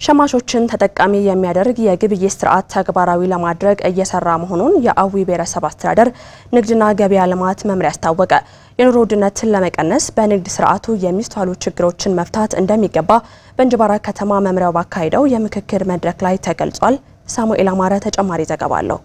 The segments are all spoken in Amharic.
ሸማቾችን ተጠቃሚ የሚያደርግ የግብይት ስርዓት ተግባራዊ ለማድረግ እየሰራ መሆኑን የአዊ ብሔረሰብ አስተዳደር ንግድና ገበያ ልማት መምሪያ አስታወቀ። የኑሮ ውድነትን ለመቀነስ በንግድ ስርዓቱ የሚስተዋሉ ችግሮችን መፍታት እንደሚገባ በእንጅባራ ከተማ መምሪያው ባካሄደው የምክክር መድረክ ላይ ተገልጿል። ሳሙኤል አማረ ተጨማሪ ዘገባ አለው።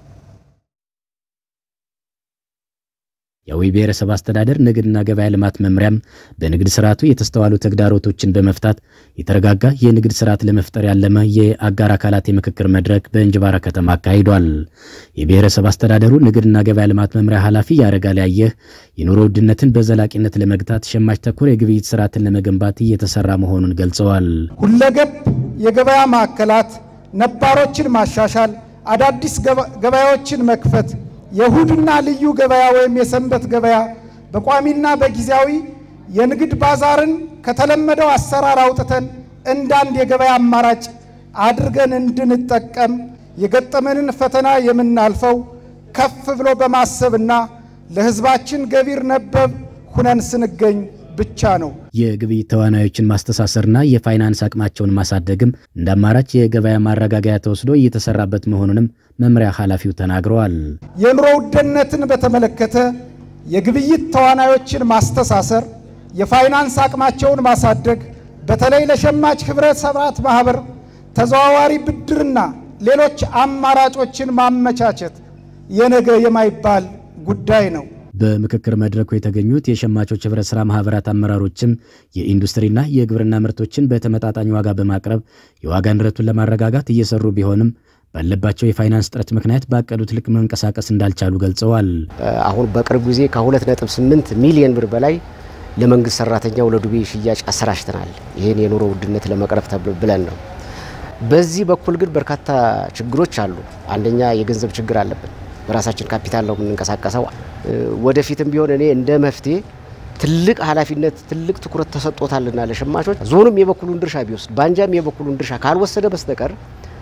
የአዊ ብሔረሰብ አስተዳደር ንግድና ገበያ ልማት መምሪያም በንግድ ስርዓቱ የተስተዋሉ ተግዳሮቶችን በመፍታት የተረጋጋ የንግድ ስርዓት ለመፍጠር ያለመ የአጋር አካላት የምክክር መድረክ በእንጅባራ ከተማ አካሂዷል። የብሔረሰብ አስተዳደሩ ንግድና ገበያ ልማት መምሪያ ኃላፊ ያረጋል ያየህ የኑሮ ውድነትን በዘላቂነት ለመግታት ሸማች ተኮር የግብይት ስርዓትን ለመገንባት እየተሰራ መሆኑን ገልጸዋል። ሁለገብ የገበያ ማዕከላት ነባሮችን ማሻሻል፣ አዳዲስ ገበያዎችን መክፈት የእሁድና ልዩ ገበያ ወይም የሰንበት ገበያ በቋሚና በጊዜያዊ የንግድ ባዛርን ከተለመደው አሰራር አውጥተን እንዳንድ የገበያ አማራጭ አድርገን እንድንጠቀም የገጠመንን ፈተና የምናልፈው ከፍ ብሎ በማሰብና ለሕዝባችን ገቢር ነበብ ሁነን ስንገኝ ብቻ ነው። የግብይት ተዋናዮችን ማስተሳሰርና የፋይናንስ አቅማቸውን ማሳደግም እንደ አማራጭ የገበያ ማረጋገያ ተወስዶ እየተሰራበት መሆኑንም መምሪያ ኃላፊው ተናግረዋል። የኑሮ ውድነትን በተመለከተ የግብይት ተዋናዮችን ማስተሳሰር፣ የፋይናንስ አቅማቸውን ማሳደግ፣ በተለይ ለሸማች ህብረተሰባት ማህበር ተዘዋዋሪ ብድርና ሌሎች አማራጮችን ማመቻቸት የነገ የማይባል ጉዳይ ነው። በምክክር መድረኩ የተገኙት የሸማቾች ህብረት ስራ ማህበራት አመራሮችም የኢንዱስትሪና የግብርና ምርቶችን በተመጣጣኝ ዋጋ በማቅረብ የዋጋ ንረቱን ለማረጋጋት እየሰሩ ቢሆንም ባለባቸው የፋይናንስ ጥረት ምክንያት ባቀዱት ልክ መንቀሳቀስ እንዳልቻሉ ገልጸዋል። አሁን በቅርብ ጊዜ ከ2.8 ሚሊዮን ብር በላይ ለመንግስት ሰራተኛው ለዱቤ ሽያጭ አሰራጭተናል። ይህን የኑሮ ውድነት ለመቅረፍ ብለን ነው። በዚህ በኩል ግን በርካታ ችግሮች አሉ። አንደኛ የገንዘብ ችግር አለብን። በራሳችን ካፒታል ነው የምንንቀሳቀሰው። ወደፊትም ቢሆን እኔ እንደ መፍትሄ ትልቅ ኃላፊነት ትልቅ ትኩረት ተሰጥቶታልና ለሸማቾች ዞኑም የበኩሉን ድርሻ ቢወስድ ባንጃም የበኩሉን ድርሻ ካልወሰደ በስተቀር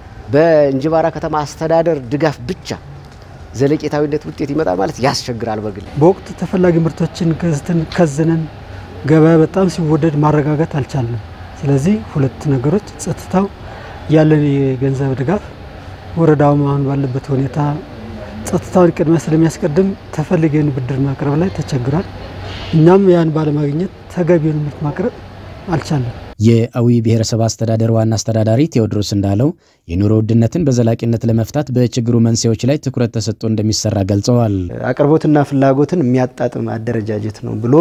በእንጅባራ ከተማ አስተዳደር ድጋፍ ብቻ ዘለቄታዊነት ውጤት ይመጣል ማለት ያስቸግራል። በግል በወቅቱ ተፈላጊ ምርቶችን ገዝተን ከዝነን ገበያ በጣም ሲወደድ ማረጋጋት አልቻለም። ስለዚህ ሁለት ነገሮች ጸጥታው፣ ያለን የገንዘብ ድጋፍ ወረዳውም አሁን ባለበት ሁኔታ ጸጥታውን ቅድሚያ ስለሚያስቀድም ተፈልገን ብድር ማቅረብ ላይ ተቸግሯል። እኛም ያን ባለማግኘት ተገቢውን ምርት ማቅረብ አልቻለም። የአዊ ብሔረሰብ አስተዳደር ዋና አስተዳዳሪ ቴዎድሮስ እንዳለው የኑሮ ውድነትን በዘላቂነት ለመፍታት በችግሩ መንስኤዎች ላይ ትኩረት ተሰጥቶ እንደሚሰራ ገልጸዋል። አቅርቦትና ፍላጎትን የሚያጣጥም አደረጃጀት ነው ብሎ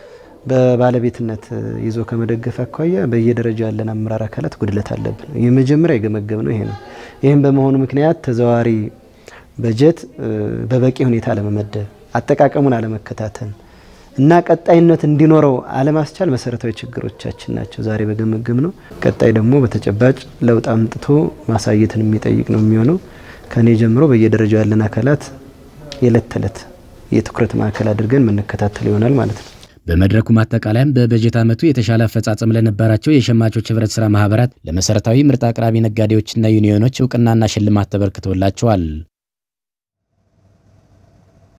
በባለቤትነት ይዞ ከመደገፍ አኳያ በየደረጃው ያለን አመራር አካላት ጉድለት አለብን። የመጀመሪያ የገመገብ ነው ይሄ ነው። ይህም በመሆኑ ምክንያት ተዘዋዋሪ በጀት በበቂ ሁኔታ አለመመደብ፣ አጠቃቀሙን አለመከታተል እና ቀጣይነት እንዲኖረው አለማስቻል መሰረታዊ ችግሮቻችን ናቸው። ዛሬ በገመገም ነው። ቀጣይ ደግሞ በተጨባጭ ለውጥ አምጥቶ ማሳየትን የሚጠይቅ ነው የሚሆነው። ከኔ ጀምሮ በየደረጃው ያለን አካላት የዕለት ተዕለት የትኩረት ማዕከል አድርገን የምንከታተል ይሆናል ማለት ነው። በመድረኩ ማጠቃለያም በበጀት ዓመቱ የተሻለ አፈጻጸም ለነበራቸው የሸማቾች ህብረት ስራ ማህበራት ለመሰረታዊ ምርት አቅራቢ ነጋዴዎችና ዩኒዮኖች እውቅናና ሽልማት ተበርክቶላቸዋል።